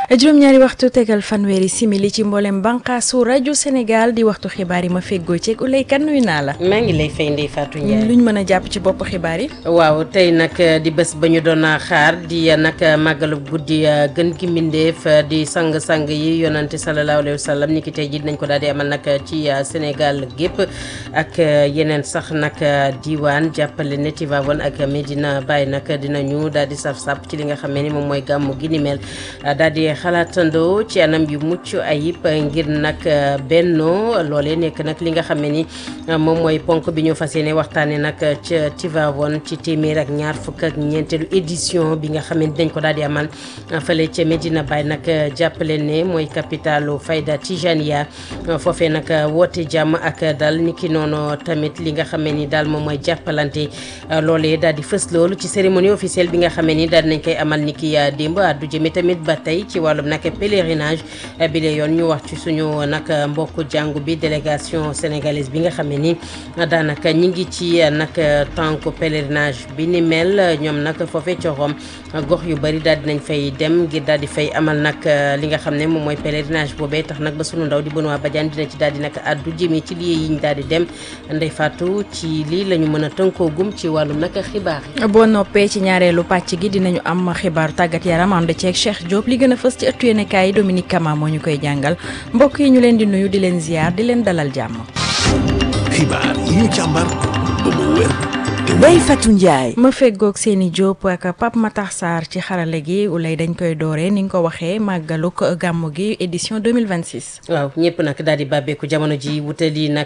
juróom-ñaari waxtu tegal fanweeri simili ci mboolem bànqaasu rajo Sénégal di waxtu xibaar yi ma feggoo ceeg Ulay kan nuyu naa la. maa ngi lay fay Ndeye Fatou Ndiaye. luñ mën a jàpp ci bopp xibaar yi. waaw tey nag di bés ba ñu doon xaar di nag màggalu guddi gën gi mbindeef di sang-sang yi yonante sallallahu alayhi wa sallam ni ki tey jii dinañ ko daal di amal nag ci Sénégal gépp ak yeneen sax nag diwaan jàppale ne Tivaouane ak Medina Baye nag dinañu daal di saf-sap ci li nga xam ne ni moom mooy gàmmu gi ni mel daal di xalaatandoo ci anam yu mucc ayib ngir nag bennoo loolee nekk nag li nga xam ne ni moom mooy ponk bi ñu fas yéene waxtaanee nag ca Tivaouane ci téeméer ak ñaar fukk ak ñeenteelu édition bi nga xam ne dañ ko daal di amal fële ca Medina Baye nag jàppale ne mooy capitalu Fayda Tijaniya foofee nag woote jàmm ak dal ni ki noonu tamit li nga xam ne ni daal moom mooy jàppalante loolee daal di fës loolu ci cérémonie officielle bi nga xam ne ni daal nañ koy amal ni ki démb addu jëme tamit ba tey ci wàllum nag pèlerinage bi la yoon ñu wax ci suñu nag mbokku jàngu bi délégation sénégalaise bi nga xam ne ni daanaka ñi ngi ci nag tànk pèlerinage bi ni mel ñoom nag foofee coxoom gox yu bëri daal dinañ fay dem ngir daal di fay amal nag li nga xam ne moom mooy pèlerinage boobee tax nag ba sunu ndaw di Benoît Badiane dina ci daal di nag addu jëme ci lii yiñ daal di dem Ndeye Fatou ci lii la ñu mën a tënkoo gum ci wàllum nag xibaar yi. boo noppee ci ñaareelu pàcc gi dinañu am xibaaru tàggat yaram ànd ceeg Cheikh Diop li gën a fës ci ëttu yéenekaay yi Dominique Kama moo ñu koy jàngal mbokk yi ñu leen di nuyu di leen ziar di leen dalal jàmm. xibaar yi ñu càmbar ba mu wér te Ndeye Fatou Ndiaye. ma feggoog seeni Diop ak Pape Matar Sarr ci xarale gi ulay dañ koy dooree ni nga ko waxee màggaluk gàmmu gi édition 2026. waaw ñëpp nag daal di bàbbeeku jamono ji wutali nag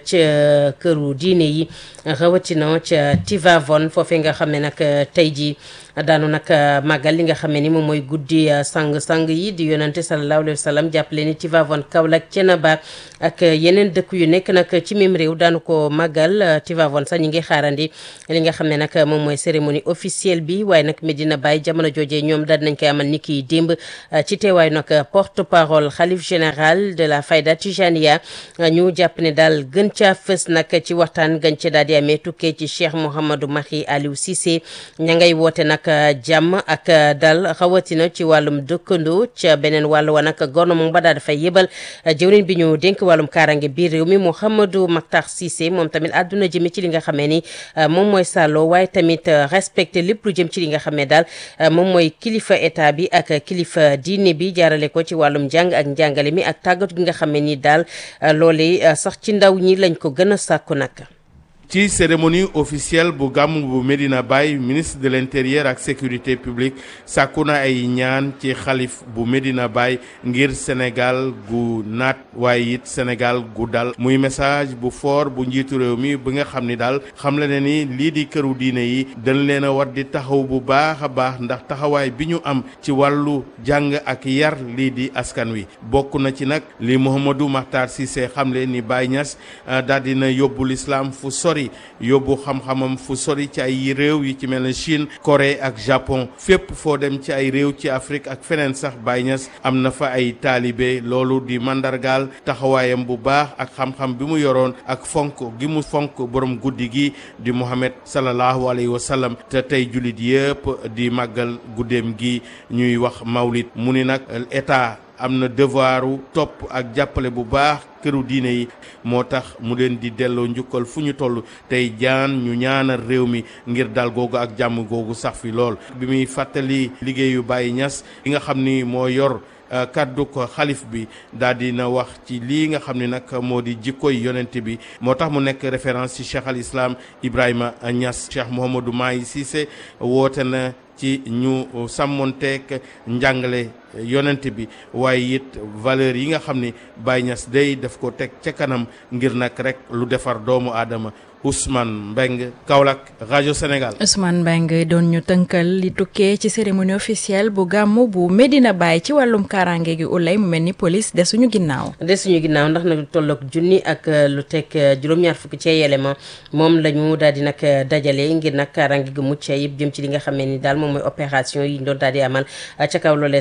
ca këru diine yi rawatina ca Tivaouane foofee nga xam ne nag tey jii daanu nag màggal li nga xam ne ni moom mooy guddi sang-sang yi di yonante sallallahu alayhi wa sallam jàppale ni Tivaouane Kaolack Thiénaba ak yeneen dëkk yu nekk nag ci même réew daanu ko màggal Tivaouane sax ñi ngi xaarandi li nga xam ne nag moom mooy cérémonie officielle bi waaye nag Medina Baye jamono joojee ñoom daal nañ koy amal ni ki démb ci teewaayu nag porte parole xalif général de la Fayda Tijaniya ñu jàpp ne daal gën caa fës nag ci waxtaan gën ca daal di amee tukkee ci Cheikh Mouhamadou Mahi Aliou Cissé ña ngay woote nag jàmm ak dal xawatina ci wàllum dëkkandoo ca beneen wàll wa nag gouvernement ba daal dafay yëbal jëwriñ bi ñu dénk wàllum kaarange biir réew mi Mouhamadou Makhtar Cissé moom tamit àdduna jëme ci li nga xamee ni moom mooy sàlloo waaye tamit respecté lépp lu jëm ci li nga xam ne daal moom mooy kilifa état bi ak kilifa diine bi jaarale ko ci wàllum njàng ak njàngale mi ak tàggatu gi nga xam ne ni daal loolee sax ci ndaw ñi lañ ko gën a sàkku nag. ci cérémonie officielle bu gàmmu bu Medina Baye ministre de l'intérieur ak sécurité publique sàkku na ay ñaan ci xalif bu Medina Baye ngir Sénégal gu naat waaye it Sénégal gu dal muy message bu fort bu njiitu réew mi bi nga xam ni daal xam la ne ni lii di këru diine yi dañ leen a war di taxaw bu baax a baax ndax taxawaay bi ñu am ci wàllu jàng ak yar lii di askan wi bokk na ci nag li Mouhamadou Makhtar Cissé xamle ni Baye Niass daal dina yóbbu l'islam fu sori yóbbu xam-xamam fu sori ci ay réew yi ci mel ne Chine Corée ak Japon fépp foo dem ci ay réew ci Afrique ak feneen sax Baye Niass am na fa ay taalibe loolu di mandargaal taxawaayam bu baax ak xam-xam bi mu yoroon ak fonk gi mu fonk borom guddi gi di Muhammad sallallahu alayhi wa sallam te tey jullit yëpp di màggal guddeem gi ñuy wax mawlid mu ni nag état am na devoiru topp ak jàppale bu baax këru diine yi moo tax mu leen di delloo njukkal fu ñu toll tey jaan ñu ñaanal réew mi ngir dal googu ak jàmm googu sax fi lool bi muy fàttali liggéeyu Baye Niass li nga xam ni moo yor kaddu ko xalif bi daal di na wax ci lii nga xam ne nag moo di jikkoy yonent bi moo tax mu nekk référence ci cheikh al islam Ibrahima Niass cheikh Mouhamadou Mahi Cissé woote na ci ñu sàmmonteek njàngale yonent bi waaye it valeur yi nga xam ni Baye Niass day daf ko teg ca kanam ngir nag rek lu defar doomu aadama Ousmane Mbeng Kaolack rajo Sénégal. Ousmane Mbeng doon ñu tënkal li tukkee ci cérémonie officielle bu gàmmu bu Medina Baye ci wàllum kaaraange gi ulay mu mel ni police desuñu ginnaaw. desuñu ginnaaw ndax nag lu tolloog junni ak lu teg juróom-ñaar fukki ci élément moom la ñu daal di nag dajale ngir nag kaaraange gi mucc ayib jëm ci li nga xam ne ni daal moom mooy opération yi ñu doon daal di amal ca kaw loolee sax nag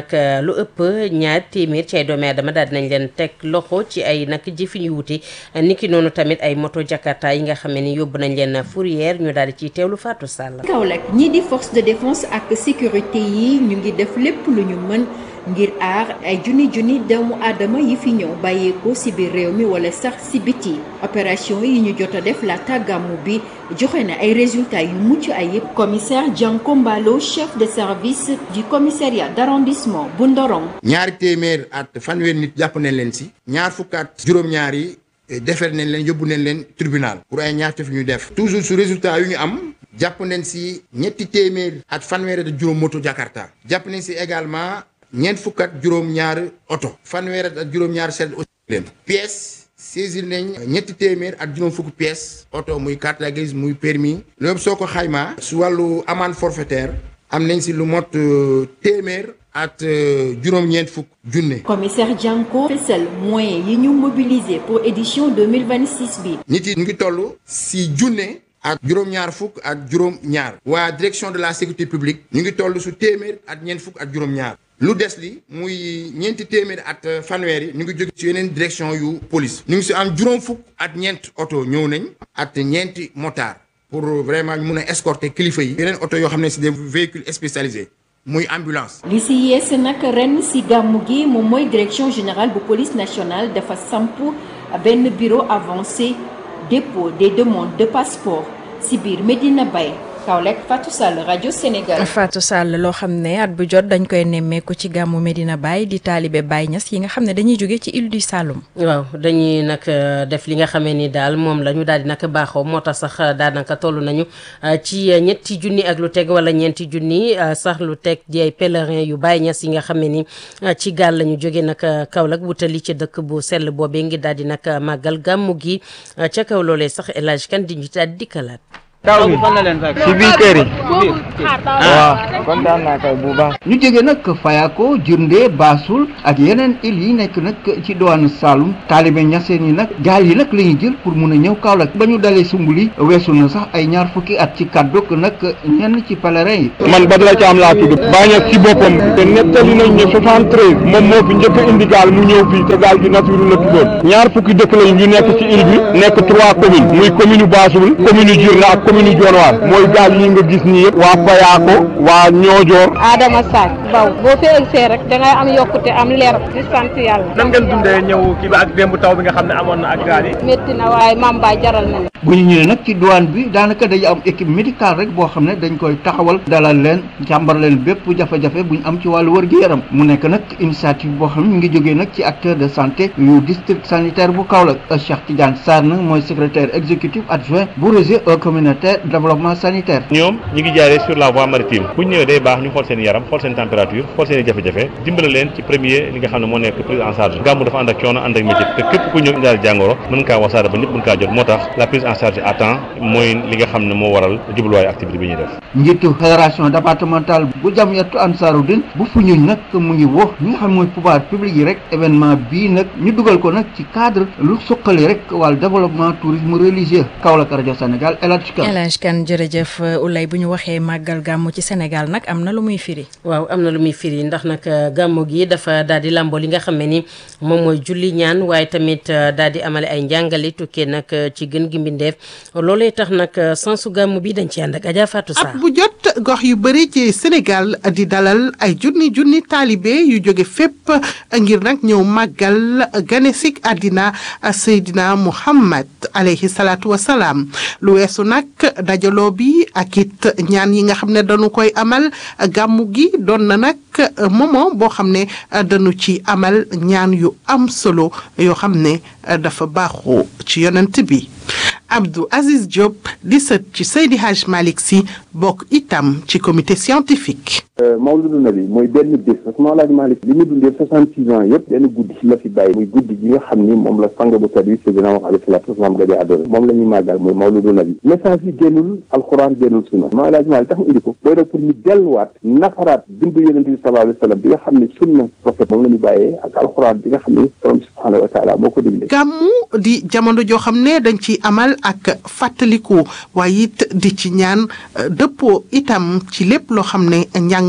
nag lu ëpp ñaar téeméer ci ay doomi aadama daal dinañ leen teg loxo ci ay nag jëfin yu wuute niki noonu tamit ay moto jakarta yi nga xam ne ni yóbbu nañ leen fourrière ñu daal di ciy teewlu Fatou Sall. Kaolack ñii di force de défense ak sécurité yi ñu ngi def lépp lu ñu mën ngir aar ay junni junni doomu aadama yi fi ñëw bàyyeekoo ci biir réew mi wala sax ci biti opération yi ñu jot a def laata gàmmu bi joxe na ay résultats yu mucc ayib commissaire Dianko Mbalo chef de service du commissariat d'arrondissement bu Ndorong. ñaari téeméer at fanweer nit jàpp nañ leen ci ñaar fukk at juróom-ñaar yi defar nañ leen yóbbu nañ leen tribunal pour ay ñaawteef ñu def toujours su résultat yu ñu am jàpp nañ ci ñetti téeméer at fanweer at juróom moto Jakarta jàpp nañ ci également. ñeent fukk ak juróom-ñaar oto fanweer ak juróom-ñaar seet aussi leen pièces saisir nañ ñetti téeméer ak juróom fukk pièces oto muy carte grise muy permis loolu soo ko xaymaa su wàllu amende forfaitaire am nañ si lu mot téeméer at juróom-ñeent fukk junne. commissaire Dianko fësal moyens yi ñu mobiliser pour édition 2026 bi. nit yi ñu ngi toll si junne. ak juróom-ñaar fukk ak juróom-ñaar. waa direction de la sécurité publique. ñu ngi toll su téeméer ak ñeent fukk ak juróom-ñaar. lu des li muy ñeenti téeméer at fanweer yi ñu ngi jóge ci yeneen direction yu police. ñu ngi si am juróom fukk at ñeent oto ñëw nañ. at ñeenti motard. pour vraiment ñu mun a escorter kilifa yi. yeneen oto yoo xam ne c'est des véhicules spécialisés. muy ambulance. li si yees nag ren si gàmmu gi moom mooy direction générale bu police nationale dafa samp benn bureau avancé. dépôt des demandes de passeport si biir Medina Baye Kaolack Fatou Sall rajo Sénégal. Fatou Sall loo xam ne at bu jot dañ koy nemmeeku ci gàmmu Medina Baye di taalibe Baye Niass yi nga xam ne dañuy jóge ci île du Saloum. waaw dañuy nag def li nga xamee ni daal moom la ñu daal di nag baaxoo moo tax sax daanaka toll nañu ci ñetti junni ak lu teg wala ñeenti junni sax lu teg di ay pèlerin yu Baye Niass yi nga xam ne ni ci gaal la ñu jóge nag Kaolack wutali ci dëkk bu sell boobee ngi daal di nag màggal gàmmu gi ca kaw loolee sax El Hadj Kane di ñu daal di dikkalaat. taw bi si biir kër yi waaw kontaan naa kay bu baax ñu jóge nag Fayako Jirnde Baasul ak yeneen îles yi nekk nag ci diwaanu Saloum taalibe ñaseen yi nag gaal yi nag la ñuy jël pour mun a ñëw Kaolack ba ñu dalee sumbuli weesu na sax ay ñaar fukki at ci kàdduk nag ñenn ci pèlerin yi man Badara Thiam laa tudd Baye Niass ci boppam te nettali nañ ne 73 moom moo fi njëkk a indi gaal mu ñëw fii te gaal gi Nassirou la tuddoon ñaar fukki dëkk lañ yu nekk ci île bi nekk trois communes muy commune Baasul commune Jirnde ak commune Dionewar mooy gaal yi nga gis nii yëpp waa Fayako waa Ñoojoor Adama Sarr baw boo fi egsee rek da ngay am yokkute am leer di sant yàlla nan ngeen dundee ñëw kii ba ak démb taw bi nga xam ne amoon na ak gaal yi métti na waaye maam baay jaral na bu ñu ñëwee nag ci douane bi daanaka dañu am équipe médicale rek boo xam ne dañ koy taxawal dalal leen jàmbar leen bépp jafe-jafe bu ñu am ci wàllu wër-gu-yaram mu nekk nag initiative boo xam ne mu ngi jógee nag ci acteur de santé yu district sanitaire bu Kaolack Cheikh Tidiane Sarr nag mooy secrétaire exécutif adjoint bu réseau communautaire développement sanitaire ñoom ñi ngi jaaree sur la voie maritime bu ñu ñëwee day baax ñu xool seen yaram xool seen température xool seen i jafe-jafe dimbale leen ci premier li nga xam ne moo nekk prise en charge gàmmu dafa ànd ak coono ànd ak métier te képp ku ñëw indaal jàngoro mën kaa wasaare ba ñëpp mën kaa jot moo tax la prise en charge à temps mooy li nga xam ne moo waral jubluwaayu activité bi ñuy def njiitu fédération départementale bu jamiyatu Ansaarud-Din bu Foundiougne nag mu ngi wax ñi nga xam mooy pouvoir public yi rek événement bii nag ñu dugal ko nag ci cadre lu suqali rek wàllu développement tourisme religieux Kaolack rajo Sénégal El Hadj Kane El Hadj Kane jërëjëf Oulay bu ñu waxee màggal gàmmu ci Sénégal nag am na lu muy firi. waaw am na lu muy firi ndax nag gàmmu gi dafa daal di làmboo li nga xam ne ni moom mooy julli ñaan waaye tamit daal di amale ay njàngale tukkee nag ci gën gi mbindeef loolee tax nag sensu gàmmu bi dañ ci ànd ak Adja Fatou Sarr at bu jot gox yu bëri ci Sénégal di dalal ay junni junni taalibe yu jóge fépp ngir nag ñëw màggal ganesik àddina Seydina Muhammad alayhi salaatu wa salaam lu weesu nag dajaloo bi ak it ñaan yi nga xam ne dañu koy amal gàmmu gi doon na nag moment boo xam ne dañu ci amal ñaan yu am solo yoo xam ne dafa baaxoo ci yonent bi Abdou Aziz Diop di sët ci Seydi Hadj Malick Sy bokk itam ci comité scientifique. Mawludu Nabi mooy benn bés parce que Mawlaaj Malick li mu dundee soixante six ans yëpp benn guddi la fi bàyyi muy guddi gi nga xam ni moom la sang bu tedd bi Seydina Muhammad alayhi salaatu wasalaam gëj a àdduna moom la ñuy màggal mooy Mawludu Nabi message yi génnul alxuraan génnul sunna Mawlaaj Malick tax mu indi ko booy nag pour ñu delluwaat nafaraat bindu yonent bi sallallahu alayhi wa sallam bi nga xam ne sunna prophète moom la ñu bàyyee ak alxuraan bi nga xam ne borom subhanahu wa taala moo ko digle gàmmu di jamono joo xam ne dañ ci amal ak fàttaliku waaye it di ci ñaan dëppoo itam ci lépp loo xam ne njàng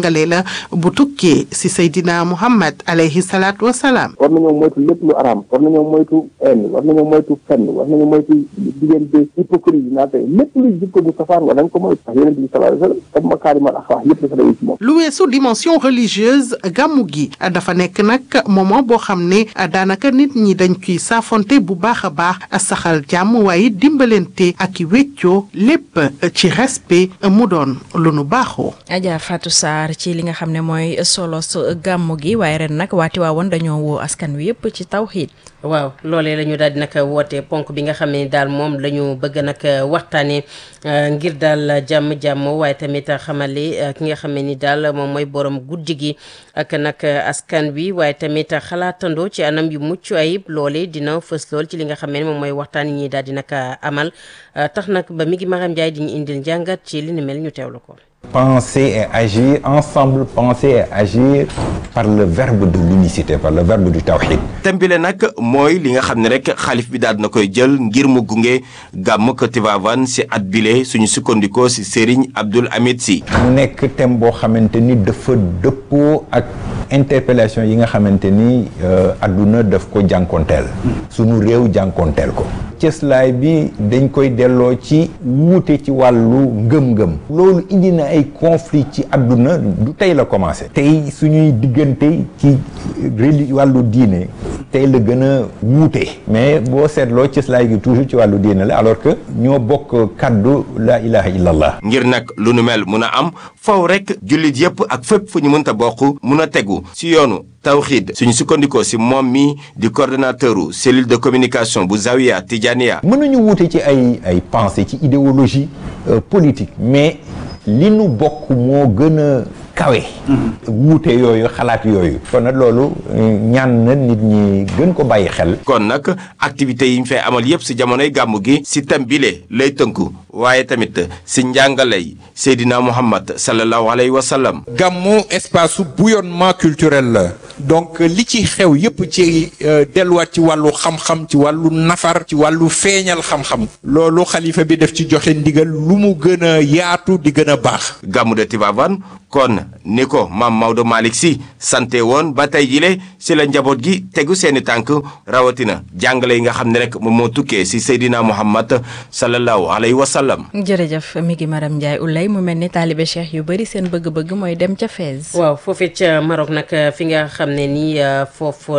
njàngale la bu tukkee si Seydina Muhammad alayhi salaatu wasalaam war nañoo moytu lépp lu araam war nañoo moytu haine war nañoo moytu fenn war nañoo moytu diggante hypocrisie naate lépp luy jikko bu safaan war nañ ko moytu ndax yonent bi sallallahu alayhi wa sallam comme makaarimal axlaaq yëpp dafa daje ci moom lu weesu dimension religieuse gàmmu gi dafa nekk nag moment boo xam ne daanaka nit ñi dañ ciy saafonte bu baax a baax saxal jàmm waaye dimbalante ak i wéccoo lépp ci respect mu doon lu nu baaxoo. Adja Fatou Sarr ci li nga xam ne mooy solo gàmmu gi waaye ren nag waati waawoon dañoo woo askan wi yëpp ci tawxiid waaw loolee la ñu daal di nag woote ponk bi nga xam ne daal moom la ñu bëgg nag waxtaanee ngir daal jàmm jàmm waaye tamit xamale ki nga xam ne ni daal moom mooy borom guddi gi ak nag askan wi waaye tamit xalaatandoo ci anam yu mucc ayib loole dina fës lool ci li nga xam ne moom mooy waxtaan yi ñuy daal di nag amal tax nag ba mi ngi Maram Ndiaye di ñu indil njàngat ci li ni mel ñu teewlu ko. penser et agir ensemble penser et agir par le verbe de l'unicité par le verbe du tawhid thème bi la nag mooy li nga xam ne rek xalif bi daal na koy jël ngir mu gunge gàmm ko Tivaouane si at bile suñu sukkandikoo si Serigne Abdoul Hamid Sy mu nekk thème boo xamante ni dafa dëppoo ak interpellation yi nga xamante ni adduna daf ko jànkonteel suñu réew jànkonteel ko cëslaay bi dañ koy delloo ci wuute ci wàllu ngëm-ngëm loolu indi na ay conflit ci àdduna du tey la commencé tey suñuy diggante ci reli wàllu diine tey la gën a wuute mais boo seetloo cëslaay gi toujours ci wàllu diine la alors que ñoo bokk kàddu la ilaha illallah ngir nag lu nu mel mun a am faw rek jullit yépp ak fépp fu ñu mënta bokk mun a tegu si yoonu tawxiid suñu sukkandikoo si moom mi di coordonnateur u cellule de communication bu Zawiya Tijaniya mën nañu wuute ci ay ay pensée ci idéologie politique mais li nu bokk moo gën a kawe wuute yooyu xalaat yooyu kon nag loolu ñaan na nit ñi gën ko bàyyi xel kon nag activités yi ñu fay amal yépp si jamonoy gàmmu gi si thème bile lay tënku waaye tamit si njàngalay Seydina Muhammad sallallahu alayhi wa sallam gàmmu espace su bouillonnement culturel la donc li ci xew yépp ci delluwaat ci wàllu xam-xam ci wàllu nafar ci wàllu feeñal xam-xam loolu xalifa bi def ci joxe ndigal lu mu gën a yaatu di gën a baax gàmmu de Tivaouane kon ni ko maam Maodo Malick Sy sante woon ba tey jile si la njaboot gi tegu seeni tànk rawatina jàngale yi nga xam ne rek moom moo tukkee si Seydina Muhammad sallallahu alayhi wa sallam. jërëjëf mi ngi Maram Ndiaye Ulay mu mel ni taalibe cheikh yu bëri seen bëgg-bëgg mooy dem ca Fès. waaw foofee ca Maroc nag fi nga xam ne nii foofu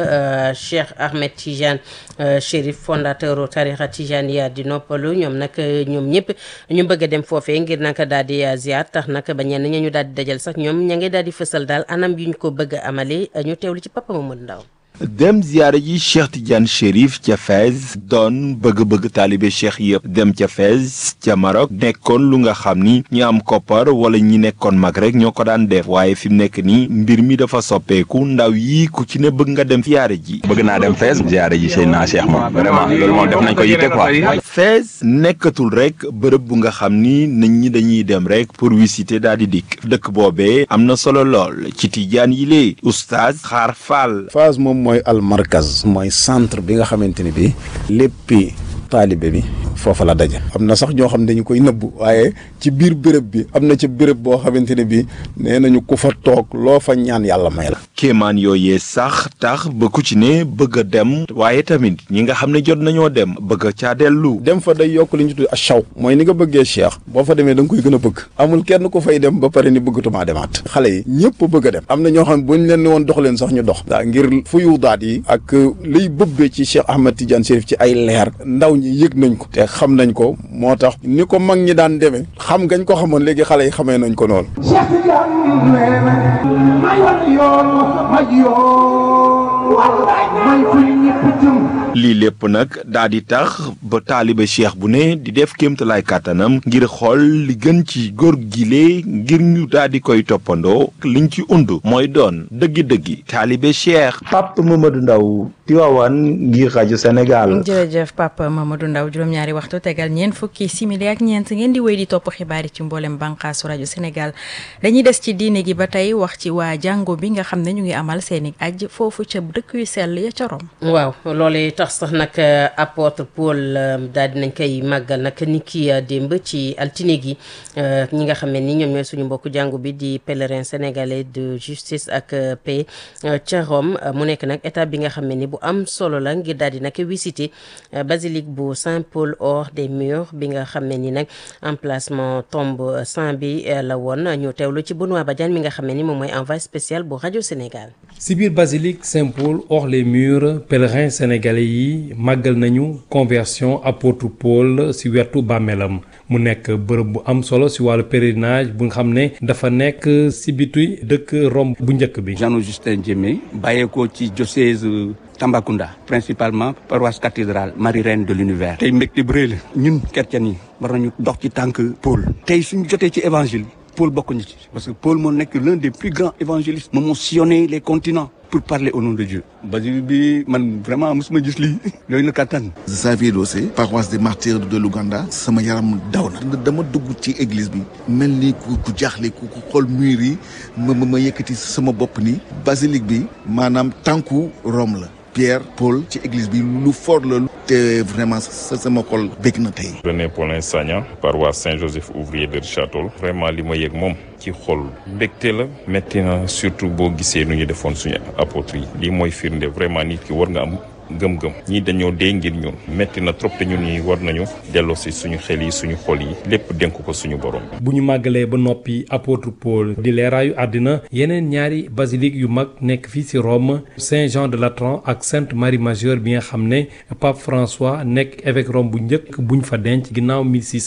la Cheikh Ahmed Tidiane Chérif fondateur tarixa Tijaniya di noppalu ñoom nag ñoom ñëpp ñu bëgg a dem foofee ngir nag daal di ziar tax nag ba ñenn ña ñu daal di dajal sax ñoom ña ngi daal di fësal daal anam yu ñu ko bëgg a amale ñu teewlu ci Papa Mamadou Ndaw dem ziyaara ji Cheikh Tidiane Chérif ca Fès doon bëgg-bëgg taalibe Cheikh yëpp dem ca Fès ca Maroc nekkoon lu nga xam ni ñi am koppar wala ñi nekkoon mag rek ñoo ko daan def waaye fi mu nekk nii mbir mi dafa soppeeku ndaw yi ku ci ne bëgg nga dem ziyaara ji. bëgg naa dem Fès ziyaara ji Seydina Cheikh moom vraiment loolu moom def nañ ko yitte quoi. Fès nekkatul rek bërëb bu nga xam ni nit ñi dañuy dem rek pour visiter daal di dikk dëkk boobee am na solo lool ci Tijaan yi lee oustaz Xaar Fall. Fès moom mooy almarkaz mooy centre bi nga xamante ni bi léppi taalibe bi foofa la daje am na sax ñoo xam ne dañu koy nëbbu waaye ci biir béréb bi am na ci béréb boo xamante ne bi nee nañu ku fa toog loo fa ñaan yàlla may la kéemaan yooyee sax tax ba ku ci ne bëgg a dem waaye tamit ñi nga xam ne jot nañoo dem bëgg a caa dellu dem fa day yokk li ñu tudd achaw mooy ni nga bëggee cheikh boo fa demee da nga koy gën a bëgg amul kenn ku fay dem ba pare ni bëggatumaa demaat xale yi ñëpp bëgg a dem am na ñoo xam ne buñ leen ni woon dox leen sax ñu dox daa ngir fuyu daat yi ak liy bëbbee ci Cheikh Ahmed Tidiane Chérif ci ay leer ndaw ñi yëg nañ ko te xam nañ ko moo tax ni ko mag ñi daan demee xam ngañ ko xamoon léegi xale yi xamee nañ ko noonu lii lépp nag daa di tax ba taaliba cheikh bu ne di def kéemtalaay kàttanam ngir xool li gën ci góor gile ngir ñu daa di koy toppandoo liñ ci und mooy doon dëggi-dëggi taalibe cheikh Pape Mamadou Ndaw Tivaouane ngir rajo Sénégal. jërëjëf Papa Mamadou Ndaw juróom-ñaari waxtu tegal ñeent fukki simili ak ñeent ngeen di wéy di topp xibaar yi ci mboolem bànqaasu rajo Sénégal dañuy des ci diine gi ba tey wax ci waa jàngo bi nga xam ne ñu ngi amal seeni aj foofu ca dëkk yu sell ya ca Rome. waaw loolee tax sax nag apôtre Paul daal dinañ koy màggal nag ni ki démb ci altine gi ñi nga xam ne ni ñoom ñooy suñu mbokku jàngu bi di pèlerin sénégalais de justice ak paix ca Rome mu nekk nag étape bi nga xam ne ni bu am solo la ngir daal di nag visiter basilique bu Saint-Paul hors des murs bi nga xam ne ni nag emplacement tombe saint bi la woon ñu teewlu ci Benoît Badiane mi nga xam ne ni moom mooy envoyé spécial bu rajo Sénégal. si biir basilique Saint-Paul hors les murs pèlerins sénégalais yi màggal nañu conversion apôtre Paul si wetu bàmmeelam mu nekk bërëb bu am solo si wàllu pèlerinage bu nga xam ne dafa nekk si bitu dëkk Rome bu njëkk bi. Jean Augustin Diémé bàyyeekoo ci diocèse Tambacounda principalement paroisse cathédrale Marie Reine de l'univers tey mbégte bu rëy la ñun chrétiens yi war nañu dox ci tànk Paul tey suñu jotee ci évangile Paul bokk ñu ci parce que Paul moo nekk l'un des plus grands évangélistes moom moo sillonné les continents pour parler au nom de Dieu basilique bi man vraiment mosuma gis lii yooyu na kattan Xavier Dossé paroisse des martyrs de l'Ouganda sama yaram daw na dama dugg ci église bi mel ni ku ku jaaxle ku ku xool mur yi ma ma yëkkati sama bopp ni basilique bi maanaam tànku Rome la Pierre Paul ci église bi lu fort la te vraiment sa sama xol bég na tey. René Paulin Sagna paroisse Saint-Joseph ouvrier de Richard Toll vraiment li ma yëg moom ci xol mbégte la métti na surtout boo gisee nu ñu defoon suñu apôtre yi lii mooy firnde vraiment nit ki war nga am gëm-gëm ñii dañoo dee ngir ñun métti na trop te ñun ñi war nañu delloo si suñu xel yi suñu xol yi lépp dénk ko suñu borom. bu ñu màggalee ba noppi apôtre Paul di leeraayu àddina yeneen ñaari basilique yu mag nekk fii ci Rome Saint Jean de Latran ak Sainte Marie Majeure bi nga xam ne Pape François nekk évêque Rome bu njëkk buñ fa denc ginnaaw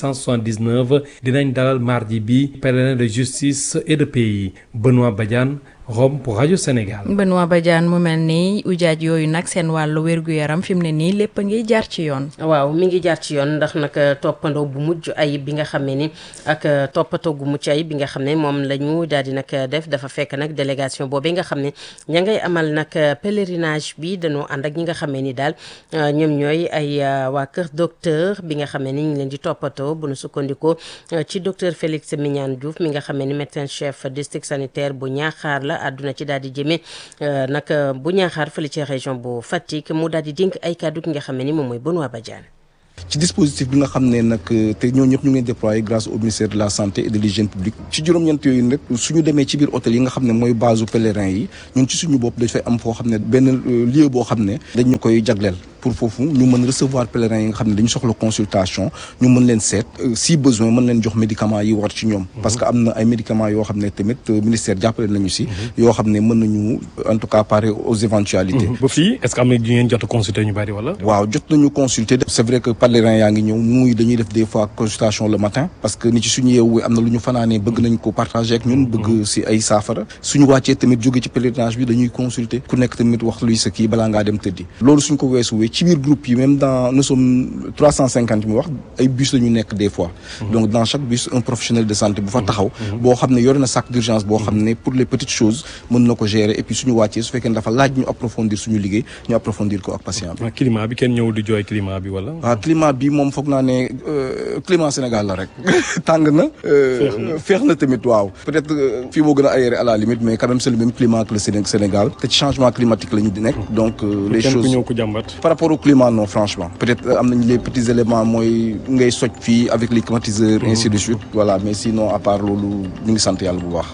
1679 dinañ dalal mardi bi pèlerin de justice et de paix Benoît Badiane. Rome pour rajo Sénégal. Benoît Badiane mu mel ni ujaaj yooyu nag seen wàllu wér-gu-yaram fi mu ne nii lépp a ngi jaar ci yoon. waaw mi ngi jaar ci yoon ndax nag toppandoo bu mujj ayib bi nga xam ne ni ak toppatoo gu mucc ayib bi nga xam ne moom la ñu daal di nag def dafa fekk nag délégation boobee nga xam ne ña ngay amal nag pèlerinage bi dañoo ànd ak ñi nga xam ne ni daal ñoom ñooy ay waa kër docteur bi nga xam ne ni ñu leen di toppatoo bu nu sukkandikoo ci docteur Félix Mignane Diouf mi nga xam ne ni médecin chef district sanitaire bu Ñaaxaar la. àdduna ci daal di jëmee nag bu ñaaxaar fële ci région bu Fatick mu daal di dénk ay kàddu ki nga xam ne ni moom mooy Benoît Badiane ci dispositif bi nga xam ne nag te ñoo ñëpp ñu ngi leen déployé grâce au ministère de la santé et de l'hygiène publique ci juróom-ñeent yooyu nag suñu demee ci biir hôtel yi nga xam ne mooy base u pèlerin yi ñun ci suñu bopp dañ fay am foo xam ne benn lieu boo xam ne dañ ñu koy jagleel pour foofu ñu mën recevoir pèlerins yi nga xam ne dañu soxla consultation ñu mën leen seet si besoin mën leen jox médicaments yi war ci ñoom parce que am na ay médicaments yoo xam ne tamit ministère jàppale nañu si yoo xam ne mën nañu en tout cas parer aux éventualités ba fii est-ce que am na ñu ngeen jot a consulter ñu bari wala waaw jot nañu consulter c'est vrai que pèlerins yaa ngi ñëw muy dañuy def des fois consultation le matin parce que ni ci suñu yeewu am na lu ñu fanaanee bëgg nañ ko partager ak ñun bëgg si ay saafara suñu wàccee tamit jóge ci pèlerinage bi dañuy consulter ku nekk tamit wax luy sa kii balaa ngaa dem tëddi loolu suñ ko weesuwee ci biir groupe yi même dans nous sommes trois cent cinquante mu wax ay bus la ñu nekk des fois donc dans chaque bus un professionnel de santé bu fa taxaw boo xam ne yore na sac d'urgence boo xam ne pour les petites choses mën na ko gérer et puis suñu wàccee su fekkee ne dafa laaj ñu approfondir suñu liggéey ñu approfondir ko ak patient bi climat bi kenn ñëwul di jooy climat bi wala waaw climat bi moom foog naa ne climat Sénégal la rek tàng na féex na tamit waaw peut-être fii moo gën a aéré à la limite mais quand même c'est le même climat que le Sénégal te ci changement climatique la ñu di nekk donc les choses ñëw ko jàmbat par rapport au climat non franchement peut-être am nañu les petits éléments mooy ngay soj fii avec les climatiseurs ainsi de suite voilà mais sinon à part loolu ñu ngi sant yàlla bu baax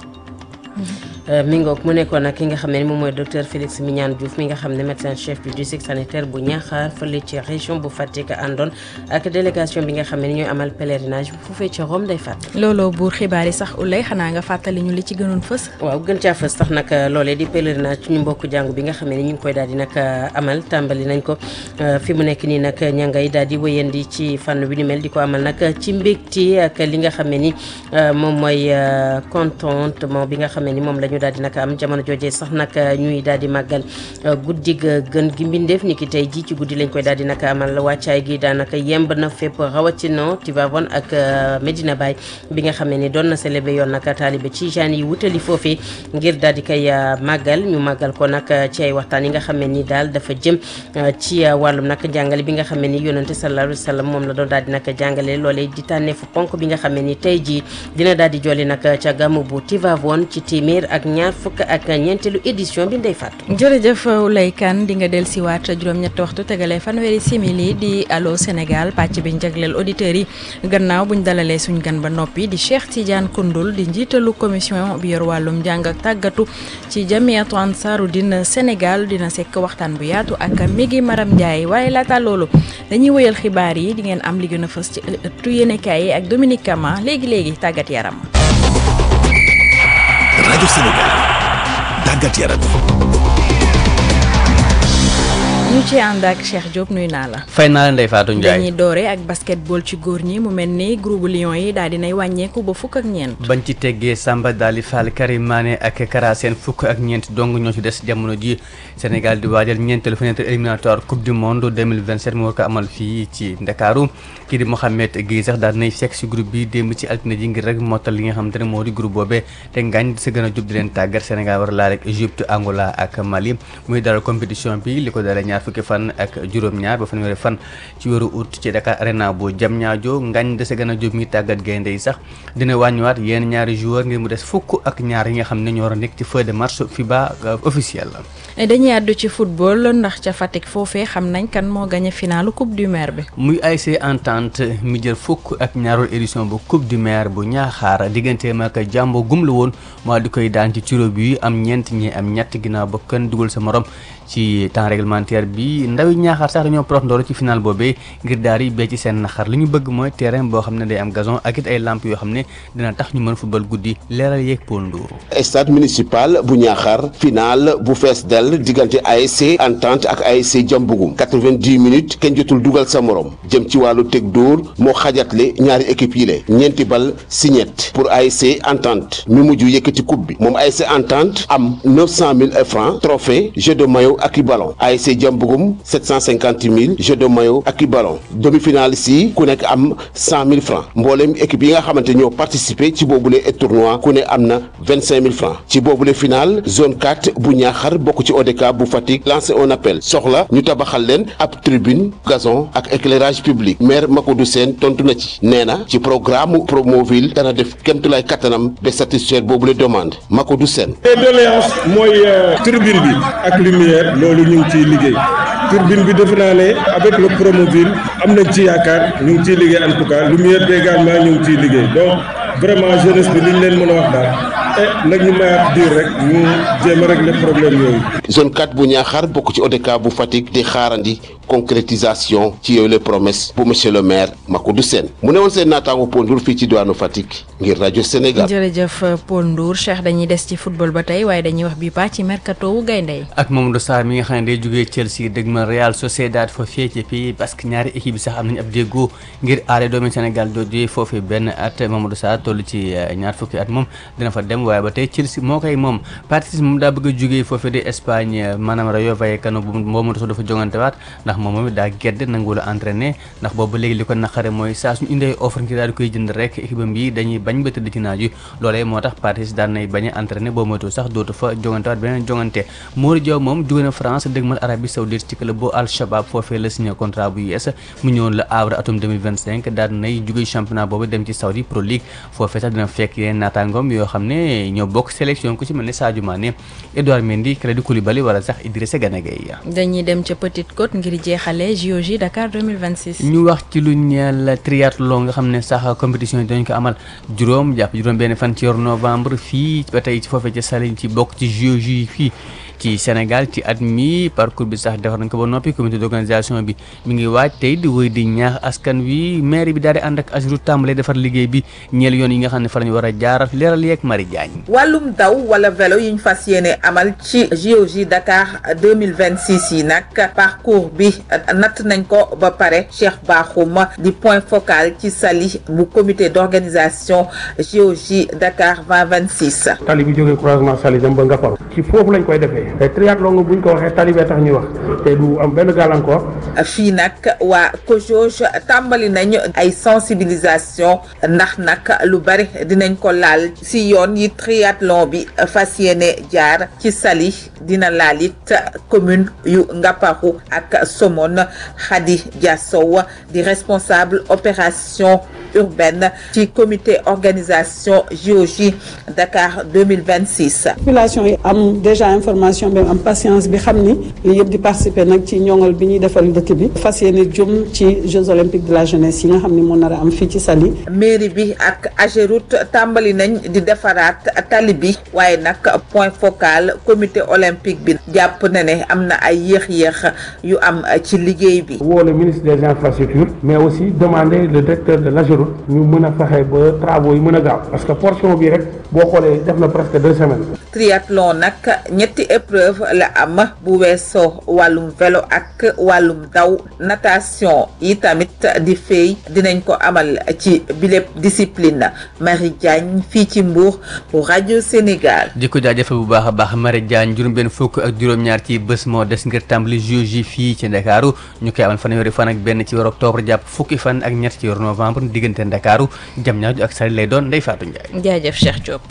mi ngoog mu nekkoon nag ki nga xam ne moom mooy docteur Félix Mignane Diouf mi nga xam ne médecin chef du district sanitaire bu Niakhar fële ci région bu Fatick àndoon ak délégation bi nga xam ne ñooy amal pèlerinage bu foofee ci Rome day fàtt looloo buur xibaar yi sax ulay xanaa nga fàttali ñu li ci gënoon fës waaw gën caa fës tax nag loolee di pèlerinage ci ñu mbokk jàngu bi nga xam ne ñu ngi koy daal di nag amal tàmbali nañ ko fi mu nekk nii nag ña ngay daal di wëyandi ci fànn bi ni mel di ko amal nag ci mbégte ak li nga xam ne ni moom mooy contentement bi nga xam ne ni moom la ñu daal di nag am jamono jooje sax nag ñuy daal di màggal guddi gën gi mbindeef ni ki tey ji ci guddi lañ koy daal di nag amal wàccaay gi daanaka yemb na fépp rawatina Tivaouane ak Medina Baye bi nga xam ne ni doon na célébré yoon nag taalibe ci jaan yi wutali foofee ngir daal di koy màggal ñu màggal ko nag ci ay waxtaan yi nga xam ne ni daal dafa jëm ci wàllum nag jàngale bi nga xam ne ni yonante sallallahu alayhi wa sallam moom la doon daal di nag jàngale loolee di tànneefu ponk bi nga xam ne ni tey jii dina daal di jolli nag ca gàmmu bu Tivaouane ci téeméer ak ñaar fukk ak ñeenteelu édition bi ndey fàttu jërëjëf Oulay Kane di nga del si waat juróom-ñetti waxtu tegalee fanweeri simili di allo Sénégal pàcc bi njagleel auditeurs yi gannaaw buñ dalalee suñ gan ba noppi di Cheikh Tidiane Koundoul di njiitalu commission bi yor wàllum njàng ak tàggatu ci jamiatu ansaaru din Sénégal dina sekk waxtaan bu yaatu ak Migi Maram Ndiaye waaye laata loolu dañuy wëyal xibaar yi di ngeen am li gën a fës ci ëttu yéenekaay yi ak Dominique Kama léegi léegi tàggat yaram. rajo Sénégal tàggat yaram. ñu ci ànd ak Cheikh Diop nuyu naa la. fay naa la Ndeye Fatou Ndiaye dañuy doore ak basketball ci góor ñi mu mel ni groupe Lions yi daal dinay wàññeeku ba fukk ak ñeent. bañ ci teggee Samba Dali Fall Karim Mané ak Kara Sène fukk ak ñeent dong ñoo ci des jamono ji Sénégal di waajal ñeenteelu fenêtre éliminatoire coupe du monde 2027 mu war ko amal fii ci Ndakaaru kii di Mohamed Guèye sax daal nay fekk si groupe bi démb ci altine ji ngir rek mottal li nga xamante ne moo di groupe boobee te ngaañ di sa gën a jub di leen tàggat Sénégal war a laal ak Égypte Angola ak Mali muy dalal compétition bi li ko dalee ñaar fukki fan ak juróom-ñaar ba fanweeri fan ci weeru août ci Dakar Arena bu Diamniadio ngañ dese gën a jóg mi tàggat gaynde yi sax dina wàññiwaat yenn ñaari joueur ngir mu des fukk ak ñaar yi nga xam ne ñoo war a nekk ci feuille de marche FIBA officiel la dañuy àddu ci football ndax ca Fatick foofee xam nañ kan moo gagné finalu coupe du maire bi muy ASC Entente mi jël fukk ak ñaarul édition bu coupe du maire bu ñaaxaar digganteem ak jàmbo gum la woon moo di koy daan ci tiro bi am ñeent ñi am ñett ginnaaw ba kenn dugal sa morom ci temps réglementaire bi ndawi ñaaxaar sax dañoo prox ndoolu ci final boobee ngir daal di bee ci seen naxar li ñu bëgg mooy terrain boo xam ne day am gazon ak it ay lamp yoo xam ne dina tax ñu mën football guddi leeral yeeg Paul Ndour stade municipal bu ñaaxaar final bu fees dell diggante ASC Entente ak ASC Jambugum 90 minutes kenn jotul dugal sa morom jëm ci wàllu teg dóor moo xajatle ñaari équipe yi le ñeenti bal si ñett pour ASC Entente mi mujj yëkkati coupe bi moom ASC Entente am 900 000 francs trophée jeu de maillot ak i ballon ASC Jambugum 750 000 jeu de maillot ak i ballon demi-finale si ku nekk am 100 000 francs mboolem équipe yi nga xamante ñoo participé ci boobule tournoi ku ne am na 25 000 francs ci boobule final zone 4 bu ñaaxar bokk ci ODK bu Fatick lancé un appel soxla ñu tabaxal leen ab tribune gazon ak éclairage public maire Makodou Sène tontu na ci nee na ci programme Promoville dana def kémtulaay kattanam ba satisfaire boobule demande Makodou Sène doléance mooy tribune bi ak lumière loolu ñu ngi ciy liggéey turbine bi defe naa ne avec le Promoville am nañ ci yaakaar ñu ngi ciy liggéey en tout cas lumière bi également ñu ngi ciy liggéey donc vraiment jeunesse bi li ñu leen mën a wax daal eh nag ñu mayaat diir rek ñu jéem a régler problème yooyu. zone 4 bu ñaaxaar bokk ci ODK bu Fatick di xaarandi concrétisation ci yooyu les promesses bu monsieur le maire Makodou Sène mu ne woon seen naataango Paul Ndour fii ci diwaanu Fatick ngir rajo Sénégal. jërëjëf Paul Ndour Cheikh dañuy des ci football ba tey waaye dañuy wax bi pa ci mercato wu gaynde yi ak Mamadou Sarr mi nga xam ne day jógee Chelsea dëgg ma Real Sociedad fa fee ci fii parce que ñaari équipe bi sax am nañu ab déggoo ngir aale doomi Sénégal jooju foofee benn at Mamadou Sarr toll ci ñaar fukki at moom dina fa dem waaye ba tey Chelsea moo koy moom Patrice moom daa bëgg a jógee foofee di Espagne maanaam Rayo Vallecano bu Mamadou Sow dafa jongante waat ndax moom moom daa gedd nangu la entraîné ndax boobu ba léegi li ko naqare mooy saa suñu indee offre ngir daal di koy jënd rek équipe am yi dañuy bañ ba tëdd ci naaj yi loolee moo tax Patrice daan nay bañ a entraîné boo moytu sax dootu fa jongante waat beneen jongante Mori Diaw moom jóge na France dëgmal Arabie Saoudite ci club bu Al Shabab foofee la signé contrat bu yees mu ñëwoon la Havre atum 2025 daan nay jóge championnat boobu dem ci Saudi Pro League foofee sax dina fekk yeneen naataangoom yoo xam ne ñoo bokk sélection ku ci mel ne Sadio Mané Edouard Mendy Kalidou Koulibaly wala sax Idrissa Gana Gueye dañuy dem ca Petite Côte ngir jeexale JOJ Dakar 2026. ñu wax ci lu ñeel triathlon nga xam ne sax compétition yi dañ ko amal juróom jàpp juróom benn fan ci yor novembre fii ba tey ci foofee ci Saly ci bokk ci JOJ yi fii ci Sénégal ci at mi parcours bi sax defar nañ ko ba noppi comité d'organisation bi mi ngi waaj tey di wéy di ñaax askan wi maire bi daal di ànd ak Ageroute tàmbalee defar liggéey bi ñeel yoon yi nga xam ne fa lañu war a jaar leeral yeeg Marie Diagne. wàllum daw wala vélo yi ñu fas yéene amal ci JOJ Dakar 2026 yi nag parcours bi natt nañ ko ba pare Cheikh Bakhoum di point focal ci sali bu comité d'organisation JOJ Dakar 2026. tali bi jógee croisement Saly dem ba Ngaparou ci foofu lañ koy defee te triathlon nga buñ ko waxee tali bee tax ñuy wax te du am benn gàllankoor. fii nag waa COJOJ tàmbali nañ ay sensibilisation ndax nag lu bari dinañ ko laal si yoon yi triathlon bi fas yéene jaar ci Saly dina laal it commune yu Ngaparou ak Somone Khady Diassow di responsable opération urbaine ci comité organisation JOJ Dakar 2026. population yi am déjà information bi am patience bi xam ni li yëpp di participer nag ci ñoŋal bi ñuy defal dëkk bi fas yéene jëm ci Jeux olympiques de la jeunesse yi nga xam ni moo nar a am fii ci Saly. mairie bi ak Ageroute tàmbali nañ di defaraat tali bi waaye nag point focal comité olympique bi jàpp na ne am na ay yéex-yéex yu am ci liggéey bi. woo le ministre des infrastructures mais aussi demander le directeur de l'Ageroute ñu mën a fexe ba travaux yi mën a gaaw parce que portion bi rek boo xoolee def na presque deux semaines. triathlon nag ñetti épreuve la am bu weesoo wàllum vélo ak wàllum daw natation yi tamit di fay dinañ ko amal ci bilépp discipline Marie Diagne fii ci Mbour pour rajo Sénégal. di ko jaajëfal bu baax a baax Marie Diagne juróom-benn fukk ak juróom-ñaar ci bés moo des ngir tàmbali JOJ fii ci Ndakaaru ñu koy amal fanweeri fan ak benn ci weeru octobre jàpp fukki fan ak ñett ci weeru novembre diggante Ndakaaru Diamniadio ak Saly lay doon Ndeye Fatou Ndiaye. jaajëf Cheikh Diop.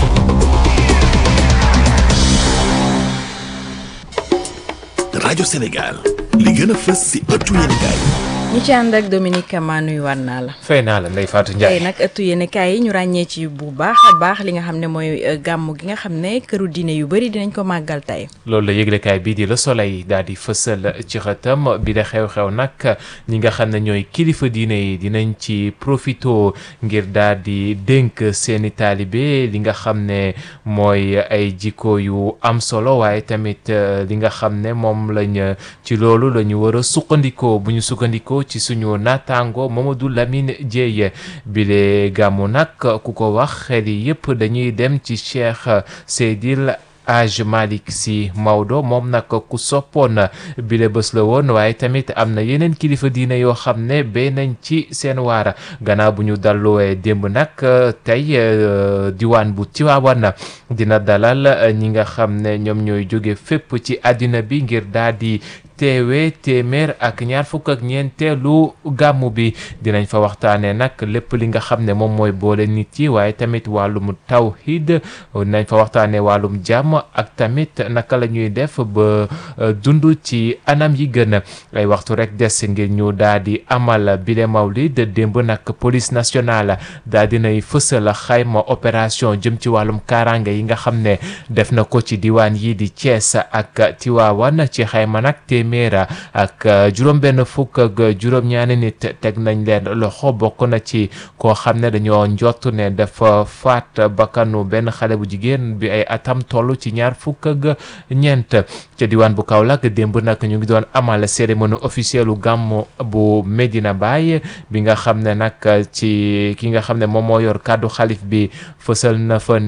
rajo Sénégal li gën a fës ci ëttu yéenekaay ñu ci ànd ak Dominique Kama nuyuwaat naa la. fay naa la Ndeye Fatou Ndiaye tey nag ëttu yéenekaay yi ñu ràññee ci bu baax a baax li nga xam ne mooy gàmm gi nga xam ne këru diine yu bëri dinañ ko màggal tey. loolu la yëglekaay bii di Le Soleil daal di fësal ci xëtam bi la xew-xew nag ñi nga xam ne ñooy kilifa diine yi dinañ ci profito ngir daal di dénk seeni taalibe li nga xam ne mooy ay jikko yu am solo waaye tamit li nga xam ne moom lañ ci loolu la ñu war a suqandikoo bu ñu sukkandikoo ci suñu naataango Mamadou Lamine Dieye bile gàmmu nag ku ko wax xel yi yëpp dañuy dem ci Cheikh Seydil Aj Malick Sy Maodo moom nag ku soppoon bile bés la woon waaye tamit am na yeneen kilifa diine yoo xam ne béy nañ ci seen waara gannaaw bu ñu dalluwee démb nag tey diwaan bu Tiwaawan dina dalal ñi nga xam ne ñoom ñooy jóge fépp ci àddina bi ngir daal di teewee téeméer ak ñaar fukk ak ñeenteelu gàmmu bi dinañ fa waxtaanee nag lépp li nga xam ne moom mooy boole nit yi waaye tamit wàllum tawhid dinañ fa waxtaanee wàllum jàmm ak tamit naka la ñuy def ba dund ci anam yi gën ay waxtu rek des ngir ñu daal di amal bile mawlid démb nag police nationale daal dinay fësal xayma opération jëm ci wàllum kaaraange yi nga xam ne def na ko ci diwaan yi di Thiès ak Tiwaawan ci xayma nag téeméer ak juróom-benn fukk ak juróom-ñaari nit teg nañ leen loxo bokk na ci koo xam ne dañoo njott ne dafa faat bakkanu benn xale bu jigéen bi ay atam toll ci ñaar fukk ak ñeent ca diwaan bu Kaolack démb nag ñu ngi doon amal cérémonie officielle u gàmm bu Medina Baye bi nga xam ne nag ci ki nga xam ne moom moo yor kàddu xalif bi fësal na fa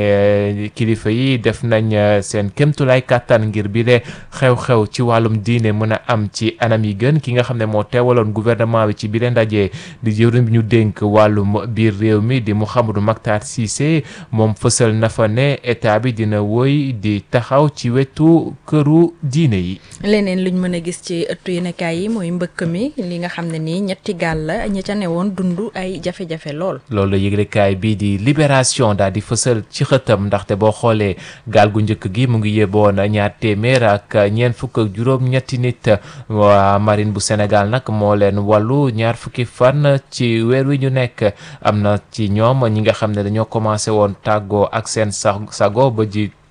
ne kilifa yi def nañ seen kémtulaay kàttan ngir bi le xew-xew ci wàllum diine mën a am ci anam yi gën ki nga xam ne moo teewaloon gouvernement bi ci bile ndaje di jëwriñ bi ñu dénk wàllum biir réew mi di Mouhamadou Mactar Cissé moom fësal na fa ne état bi dina woy di taxaw ci wetu këru diine yi. leneen luñ mën a gis ci ëttu yéenekaay yi mooy mbëkk mi li nga xam ne nii ñetti gaal la ña ca ne woon dund ay jafe-jafe lool. loolu la yëglekaay bii di libération daal di fësal ci xëtam ndaxte boo xoolee gaal gu njëkk gi mu ngi yeboon ñaar téeméer ak ñeent fukk ak juróom ñetti nit waa marine bu Sénégal nag moo leen wàllu ñaar fukki fan ci weer wi ñu nekk am na ci ñoom ñi nga xam ne dañoo commencé woon tàggoo ak seen sago ba ji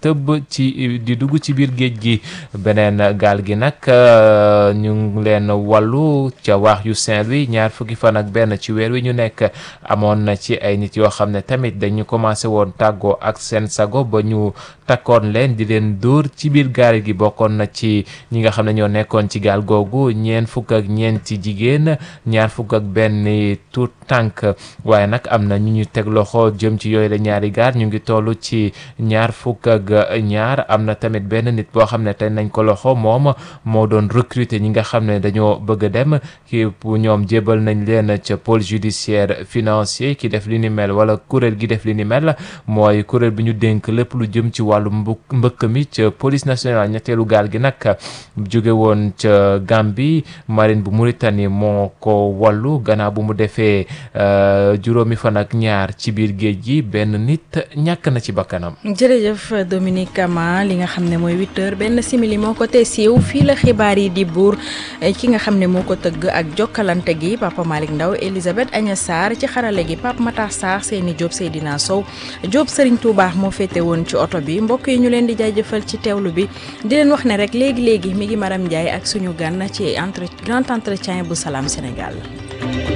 tëbb ci di dugg ci biir géej gi beneen gaal gi nag ñu ngi leen wàllu ca waax yu Saint-Louis ñaar fukki fan ak benn ci weer wi ñu nekk amoon na ci ay nit yoo xam ne tamit dañu commencé woon tàggoo ak seen sago ba ñu takkoon leen di leen dóor ci biir gaal gi bokkoon na ci ñi nga xam ne ñoo nekkoon ci gaal googu ñeent fukk ak ñeenti jigéen ñaar fukk ak benn tout tànk waaye nag am na ñu ñu teg loxo jëm ci yooyu la ñaari gaal ñu ngi toll ci ñaar fukk ak ñaar am na tamit benn nit boo xam ne tey nañ ko loxo moom moo doon recruter ñi nga xam ne dañoo bëgg a dem ki ñoom jébal nañ leen ca pôle judiciaire financier ki def li ni mel wala kuréel gi def li ni mel mooy kuréel bi ñu dénk lépp lu jëm ci wàllu mbëkk mi ca police nationale ñetteelu gaal gi nag jóge woon ca Gambie marine bu Mauritanie moo ko wallu gannaaw bu mu defee juróomi fan ak ñaar ci biir géej gi benn nit ñàkk na ci bakkanam jërëjëf Dominique Kama li nga xam ne mooy huit heures benn simili moo ko te siiw fii la xibaar yi di buur ki nga xam ne moo ko tëgg ak jokkalante gi Papa Malick Ndaw Elisabeth Agnes Sarr ci xarale gi Pape Matar Sarr Seyni Diop Seydina Sow Diop Serigne Touba moo féete woon ci oto bi mbokk yi ñu leen di jaajëfal ci teewlu bi di leen wax ne rek léegi léegi mi ngi Maram Ndiaye ak suñu gan ci entre grand entretien bu Salam Sénégal.